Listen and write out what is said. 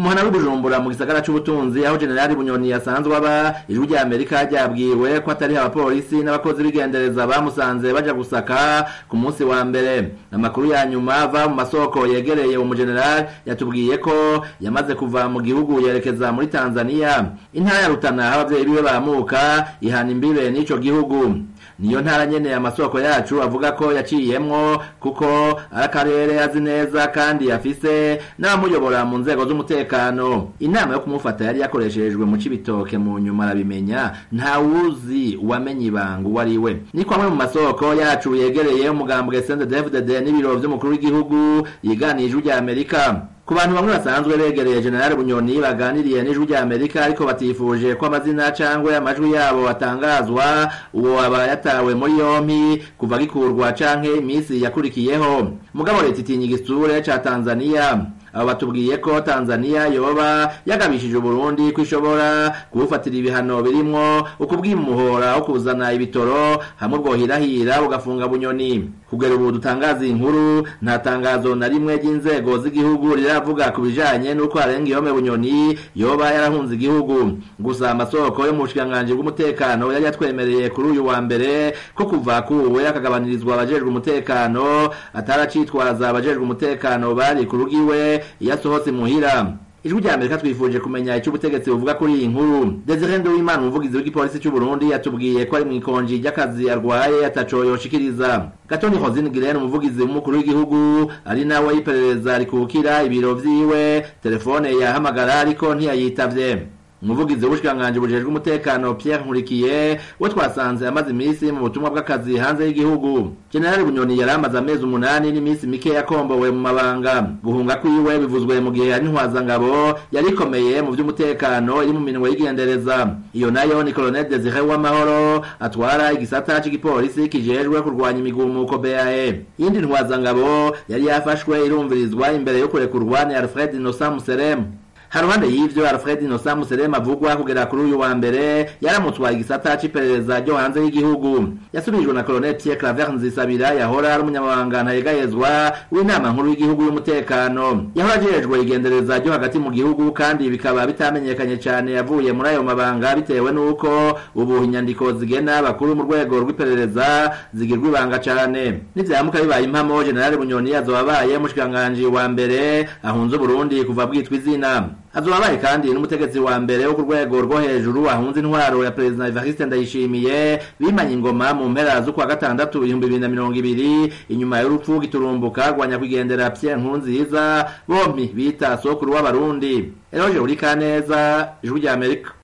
muhana w'ibujumbura mu gisagara c'ubutunzi aho generali bunyoni yasanzwe aba ijwi rya amerika ryabwiwe ko atari abapolisi n'abakozi b'igendereza bamusanze baja gusaka ku munsi wa mbere amakuru ya nyuma ava mu masoko yegereye umujenerali yatubwiye ko yamaze kuva mu gihugu yerekeza muri tanzania intara ya rutana aho abavyeyi biwe bamuka ihana imbibe n'ico gihugu niyo ntara nyene amasoko yacu avuga ko yaciyemwo kuko ari akarere azi neza kandi afise n'abamuyobora mu nzego z'umutekano inama yo kumufata yari yakoreshejwe mu cibitoke mu nyuma arabimenya nta wuzi uwamenye ibanga uwo ari we ni kwamwe mu masoko yacu yegereye umugambwe CNDD-FDD n'ibiro vy'umukuru w'igihugu yiganije rya Amerika ku bantu bamwe basanzwe begereye generali bunyoni baganiriye n'ijwi rya amerika ariko batifuje ko amazina cangwe amajwi yabo atangazwa uwo aba yatawe muri yompi kuva gikurwa canke imisi yakurikiyeho mugabo leta itinya igisure ca tanzania abo batubwiye ko tanzania yoba yagabishije uburundi ko ishobora kubufatira ibihano birimwo ukubwimuhora wo kuzana ibitoro hamwe bwohirahira bugafunga bunyoni kugera ubu dutangaza inkuru nta tangazo na rimwe ry'inzego z'igihugu riravuga ku bijanye n'uko harenga ihome bunyoni yoba yarahunze igihugu gusa amasoko yo mu bushikiranganji bw'umutekano yari yatwemereye kuri uyu wa mbere ko kuva kuwe akagabanirizwa abajejwe umutekano ataracitwaza abajejwe umutekano bari ku rugiwe iyo asohotse muhira ijwi rya amerika twifuje kumenya icyo ubutegetsi buvuga kuri iyi nkuru desire nduwimana umuvugizi w'igipolisi cy'u burundi yatubwiye ko ari mu ikonji ry'akazi arwaye ataco yoshikiriza gatoni hozine girene umuvugizi w'umukuru w'igihugu ari nawe y'iperereza rikukira ibiro vyiwe telefone yahamagara ariko ntiyayitavye umuvugizi w'ubushikiranganji bujejwe umutekano Pierre Nkurikiye we twasanze amaze iminsi mu butumwa bw'akazi hanze y'igihugu General Bunyoni yari amaze amezi umunani n'iminsi mike yakombowe mu mabanga guhunga kwiwe bivuzwe mu gihe ari ntwazangabo yari ikomeye mu vy'umutekano iri mu minwe y'igendereza iyo nayo ni Colonel Desire Uwamahoro atwara igisata c'igipolisi kijejwe kurwanya imigumuko BAE yindi ntwazangabo yari yafashwe irumvirizwa imbere yo kurekurwa ni Alfred Innocent Museremu haruhande y'ivyo Alfred Innocent Muserema avugwa kugera kuri uyu wa mbere yaramutwaye igisata c'iperereza ryo hanze y'igihugu yasubirijwe na Colonel Pierre Claver Nzisabira yahora ari umunyamabanga ntayegayezwa w'inama nkuru y'igihugu y'umutekano yahora ajejwe igendereza ryo hagati mu gihugu kandi bikaba bitamenyekanye cane yavuye muri ayo mabanga bitewe n'uko ubu inyandiko zigena bakuru mu rwego rw'iperereza zigirwa ibanga cane nivyamuka bibaye impamo General Bunyoni azobabaye mushikiranganji wa mbere ahunze Burundi kuva bwitwa izina azobabaye kandi n'umutegetsi wa mbere wo ku rwego rwo hejuru ahunze intwaro ya perezida Evariste Ndayishimiye bimanye ingoma mu mpera z'ukwa gatandatu ibihumbi bibiri na mirongo ibiri inyuma y'urupfu giturumbuka rwanya kwigendera Pierre Nkurunziza bompi bita sokuru w'abarundi Eroje Urikaneza ijwi rya Amerika